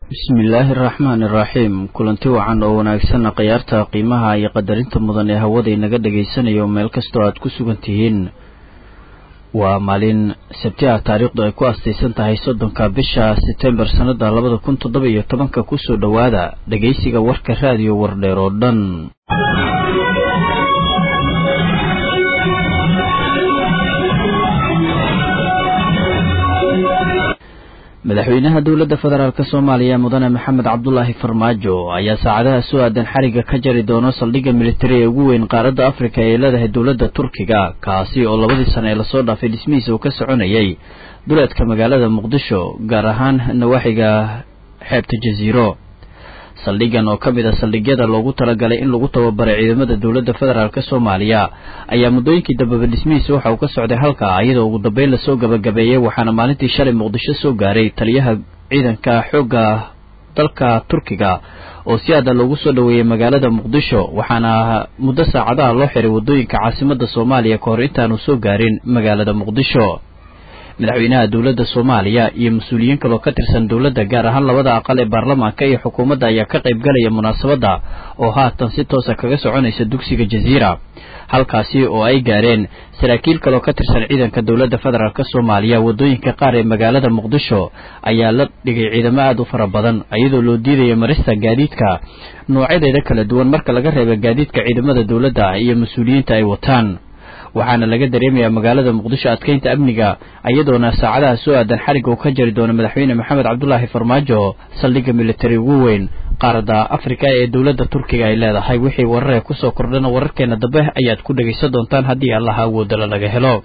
bismillaahi araxmaani iraxiim kulanti wacan oo wanaagsanna khayaarta qiimaha iyo qadarinta mudan ee hawada inaga dhagaysanayo meel kastoo aad ku sugan tihiin waa maalin sabti ah taariikhdu ay ku astaysan tahay soddonka bisha setembar sannada labada kun toddoba iyo tobanka kusoo dhowaada dhegaysiga warka raadiyo wardheer oo dhan madaxweynaha dowladda federaalk soomaaliya mudane maxamed cabdulaahi farmaajo ayaa saacadaha soo aadan xariga ka jari doono saldhigga militari ee ugu weyn qaaradda afrika ee leedahay dowladda turkiga kaasi oo labadii sane ee lasoo dhaafay dhismihiisa uu ka soconayay duleedka magaalada muqdisho gaar ahaan nawaaxiga xeebta jasiiro saldhiggan oo ka mid a saldhigyada loogu talagalay in lagu tababaray ciidamada dowladda federaalk soomaaliya ayaa muddooyinkii dambeba dhismihiisa waxa uu ka socday halka iyadoo ugu dambeyn lasoo gabagabeeyey waxaana maalintii shalay muqdisho soo gaaray taliyaha ciidanka xoogga dalka turkiga oo si aada loogu soo dhoweeyey magaalada muqdisho waxaana muddo saacadaha loo xiray waddooyinka caasimadda soomaaliya ka hor intaanu soo gaarin magaalada muqdisho madaxweynaha dowladda soomaaliya iyo mas-uuliyiin kaloo ka tirsan dowladda gaar ahaan labada aqal ee baarlamaanka iyo xukuumadda ayaa ka qayb galaya munaasabadda oo haatan si toosa kaga soconaysa dugsiga jasiira halkaasi oo ay gaareen saraakiil kaloo ka tirsan ciidanka dowladda federaalk soomaaliya waddooyinka qaar ee magaalada muqdisho ayaa la dhigay ciidamo aada u fara badan iyadoo loo diidaya marista gaadiidka noocyadeeda kala duwan marka laga reeba gaadiidka ciidamada dowladda iyo mas-uuliyiinta ay wataan waxaana laga dareemayaa magaalada muqdisho adkeynta amniga iyadoona saacadaha soo aadan xariga uu ka jari doono madaxweyne maxamed cabdulaahi farmaajo saldhigga militari ugu weyn qaaradda afrika ee dowladda turkiga ay leedahay wixii wararee kusoo kordhana wararkeena dambe ayaad ku dhegaysan doontaan haddii allaha awoodala laga helo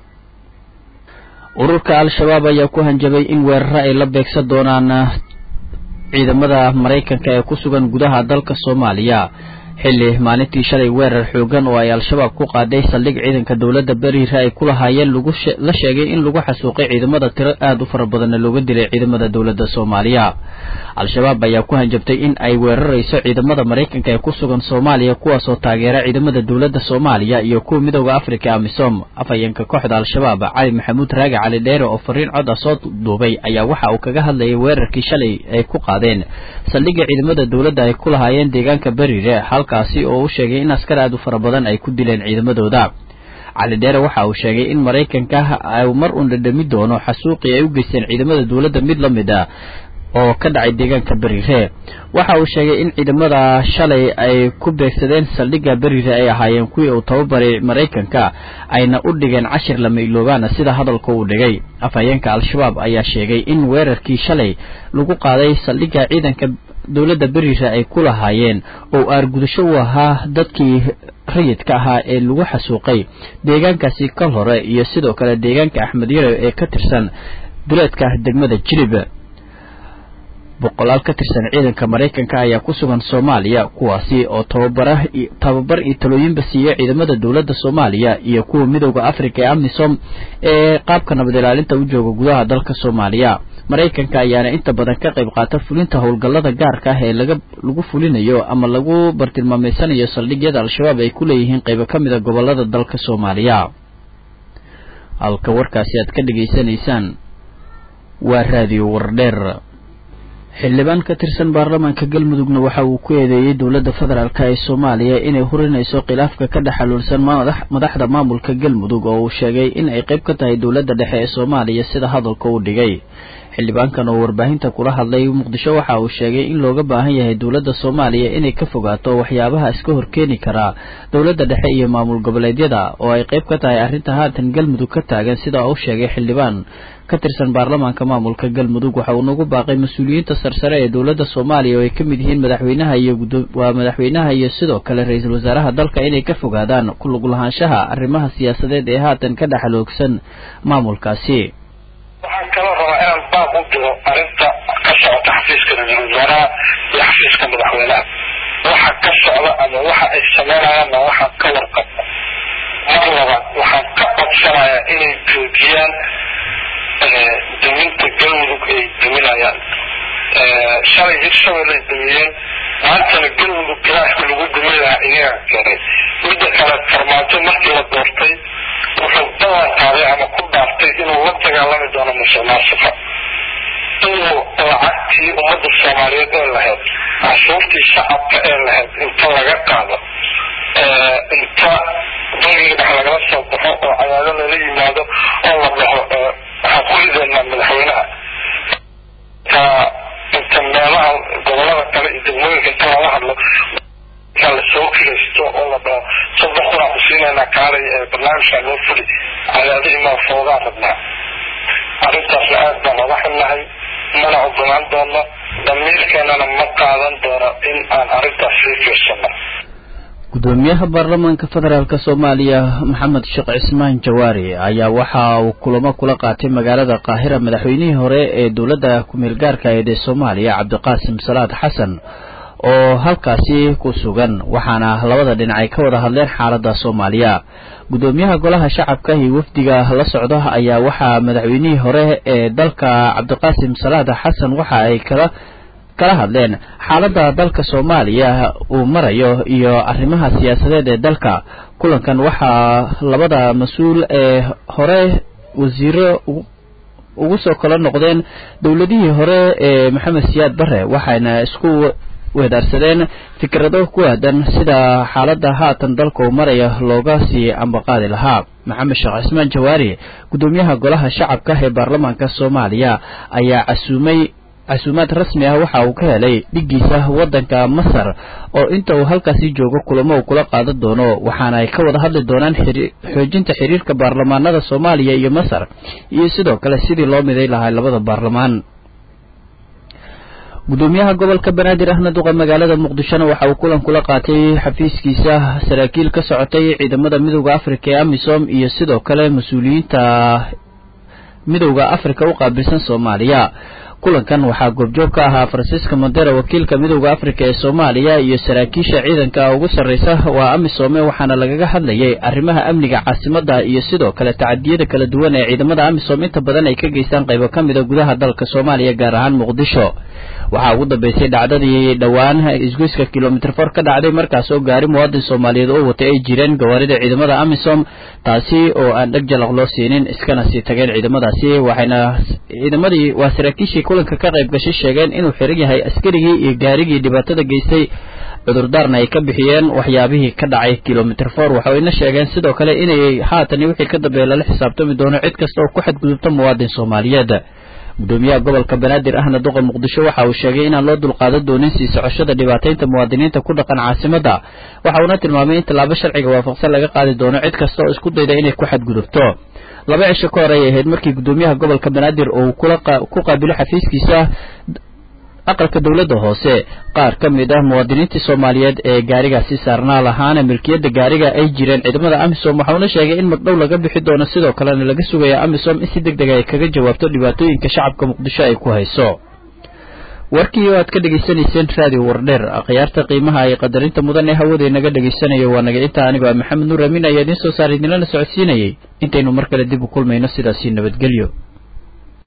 ururka al-shabaab ayaa ku hanjabay in weeraro ay la beegsan doonaan ciidamada maraykanka ee ku sugan gudaha dalka soomaaliya xilli maalintii shalay weerar xoogan oo ay al-shabaab ku qaaday saldhig ciidanka dowladda beriire ay ku lahaayeen la sheegay in lagu xasuuqay ciidamada tiro aada u fara badanna looga dilay ciidamada dowladda soomaaliya al-shabaab ayaa ku hanjabtay in ay weerarayso ciidamada maraykanka ee ku sugan soomaaliya kuwaasoo taageera ciidamada dowladda soomaaliya iyo kuwa midooda afrika amisom afhayeenka kooxda al-shabaab cali maxamuud raagi cali dheere oo fariin cod ah soo duubay ayaa waxa uu kaga hadlayay weerarkii shalay ay ku qaadeen saldhigga ciidamada dowladda ay ku lahaayeen deegaanka beriire kaasi oo u sheegay in askar aad u fara badan ay ku dileen ciidamadooda cali dheere waxa uu sheegay in maraykanka uu mar uun dhadhami doono xasuuqii ay u geysteen ciidamada dowladda mid la mid a oo ka dhacay deegaanka beriire waxa uu sheegay in ciidamada shalay ay ku beegsadeen saldhigga beriire ay ahaayeen kuwii uu tababaray maraykanka ayna u dhigeen cashir lama iloobaana sida hadalka uu dhigay afhayeenka al-shabaab ayaa sheegay in weerarkii shalay lagu qaaday saldhigga ciidanka dowladda beriire ay ku lahaayeen oo aargudasho u ahaa dadkii rayidka ahaa ee lagu xasuuqay deegaankaasi kal hore iyo sidoo kale deegaanka axmed yare ee ka tirsan duleedka degmada jilib boqolaal ka tirsan ciidanka maraykanka ayaa ku sugan soomaaliya kuwaasi oo tababara tababar iyo talooyinba siiya ciidamada dowladda soomaaliya iyo kuwa midooda afrika ee amisom ee qaabka nabad ilaalinta u jooga gudaha dalka soomaaliya maraykanka ayaana inta badan ka qayb qaata fulinta howlgallada gaarka ah ee laga lagu fulinayo ama lagu bartilmaameysanayo saldhigyada al-shabaab ay ku leeyihiin qaybo ka mid a gobolada dalka soomaaliya halka warkaasi aad ka dhegaysanaysaan waa raadiyo wardheer xildhibaan ka tirsan baarlamaanka galmudugna waxa uu ku eedeeyey dowladda federaalk ee soomaaliya inay hurinayso khilaafka ka dhex xaluulsan madaxda maamulka galmudug oo uu sheegay in ay qayb ka tahay dowladda dhexe ee soomaaliya sida hadalka uu dhigay xildhibaankan oo warbaahinta kula hadlay muqdisho waxa uu sheegay in looga baahan yahay dowladda soomaaliya inay ka fogaato waxyaabaha iska horkeeni karaa dowladda dhexe iyo maamul goboleedyada oo ay qayb ka tahay arrinta haatan galmudug ka taagan sida uu sheegay xildhibaan ka tirsan baarlamaanka maamulka galmudug waxa uu nagu baaqay mas-uuliyiinta sarsare ee dowladda soomaaliya oo ay ka mid yihiin madaxweynaha iyo waa madaxweynaha iyo sidoo kale ra-iisul wasaaraha dalka inay ka fogaadaan ku lug lahaanshaha arrimaha siyaasadeed ee haatan ka dhexaloogsan maamulkaasi waxaan kaloo rabaa inaan baaq u diro arrinta ka socota xafiiska ra-iisul wasaaraha iyo xafiiska madaxweynaha waxa ka socda ama waxa ay sameynayaanna waxaan ka warqabna mar labaad waxaan ka codsanayaa inay joojiyaan duminta galmudug ay duminayaan shalay hirshabelle ay dumiyeen maantana galmudug galaashka lagu duminayaa iyaga keenay midda kale farmaajo markii la doortay wuxuu ballan qaaday ama ku dhaaftay inuu la dagaalami doono musuq maasuqa inuu lacagtii ummadda soomaaliyeed ee lahayd cashuurtii shacabka ee lahayd inta laga qaado inta bangiga dhex lagala soo baxo oo cadaado lala yimaado oo la dhaho waxaan ku ridaynaa madaxweynaha inta inta meelaha gobolada kale iyo degmooyinka inta lala hadlo lasoo kiraysto oo la dhaho soddon kunaan ku siinaynaa kaalay barnaamijkaa loo fuli cadaadihii maa foodaan rabnaa arrintaasna aad baan oga xunnahay mana ogolaan doono damiirkeenana ma qaadan doono in aan arrintaas sii fiirsano gudoomiyaha baarlamaanka federaalk soomaaliya maxamed sheekh cismaan jawaari ayaa waxa uu kulamo kula qaatay magaalada qaahira madaxweynihii hore ee dowladda ku-meel gaarka eed ee soomaaliya cabdiqaasim salaad xasan oo halkaasi ku sugan waxaana labada dhinac ay ka wada hadleen xaaladda soomaaliya gudoomiyaha golaha shacabka iyo wafdiga la socda ayaa waxaa madaxweynihii hore ee dalka cabdiqaasim salaad xasan waxa ay kala kala hadleen xaaladda dalka soomaaliya uu marayo iyo arrimaha siyaasadeed ee dalka kulankan waxaa labada mas-uul ee hore wasiiro ugu soo kala noqdeen dowladihii hore ee maxamed siyaad bare waxayna isku weedaarsadeen fikrado ku aadan sida xaaladda haatan dalka uu maraya looga sii ambaqaadi lahaa maxamed sheekh cismaan jawaari gudoomiyaha golaha shacabka ee baarlamaanka soomaaliya ayaa casuumay casuumaad rasmi ah waxa uu ka helay dhiggiisa waddanka masar oo inta uu halkaasi joogo kulamo uu kula qaadan doono waxaana ay ka wada hadli doonaan xoojinta xiriirka baarlamaanada soomaaliya iyo masar iyo sidoo kale sidii loo miday lahaa labada baarlamaan gudoomiyaha gobolka banaadir ahna duqa magaalada muqdishona waxa uu kulan kula qaatay xafiiskiisa saraakiil ka socotay ciidamada midooda afrika ee amisom iyo sidoo kale mas-uuliyiinta midowda afrika u qaabilsan soomaaliya kulankan waxaa goobjoog ka ahaa francisco mondera wakiilka midowda afrika ee soomaaliya iyo saraakiisha ciidanka ugu sarreysa waa amisome waxaana lagaga hadlayay arrimaha amniga caasimada iyo sidoo kale tacadiyada kala duwan ee ciidamada amisom inta badan ay ka geystaan qaybo ka mida gudaha dalka soomaaliya gaar ahaan muqdisho waxaa ugu dambeysay dhacdadii dhowaan isgoyska kilomitr for ka dhacday markaas oo gaari muwaadin soomaaliyeed oo watay ay jireen gawaarida ciidamada amisom taasi oo aan dheg jalaq loo siinin iskana sii tageen ciidamadaasi waxayna ciidamadii waa saraakiishii kulanka ka qayb gashay sheegeen inuu xiran yahay askarigii iyo gaarigii dhibaatada geystay cudurdaarna ay ka bixiyeen waxyaabihii ka dhacay kilomitr for waxayna sheegeen sidoo kale inay haatan wixii ka dambeeya lala xisaabtami doono cid kasta oo ku xadgudubta muwaadin soomaaliyeed gudoomiyaha gobolka banaadir ahna duqa muqdisho waxa uu sheegay inaan loo dulqaadan doonin sii socoshada dhibaataynta muwaadiniinta ku dhaqan caasimada waxa uuna tilmaamay in tallaabo sharciga waafaqsan laga qaadi doono cid kasta oo isku dayda inay ku xadgudubto laba cisho ka hor ay ahayd markii gudoomiyaha gobolka banaadir uu ku qaabilo xafiiskiisa aqalka dowladda hoose qaar ka mid ah muwaadiniintii soomaaliyeed ee gaarigaasi saarnaa lahaana milkiyadda gaariga ay jireen ciidamada amisom waxauna sheegay in magdhow laga bixi doono sidoo kalena laga sugaya amisom in si deg deg ay kaga jawaabto dhibaatooyinka shacabka muqdisho ay ku hayso warkii oo aad ka dhegaysanayseen raadiyo wardheer akhyaarta qiimaha ay qadarinta mudan ee hawada inaga dhegaysanayo waa naga intaa anigoo maxamed nuur amiin ayaa idiin soo saaray idinlana socodsiinayay intaynu mar kale dib u kulmayno sidaasi nabadgelyo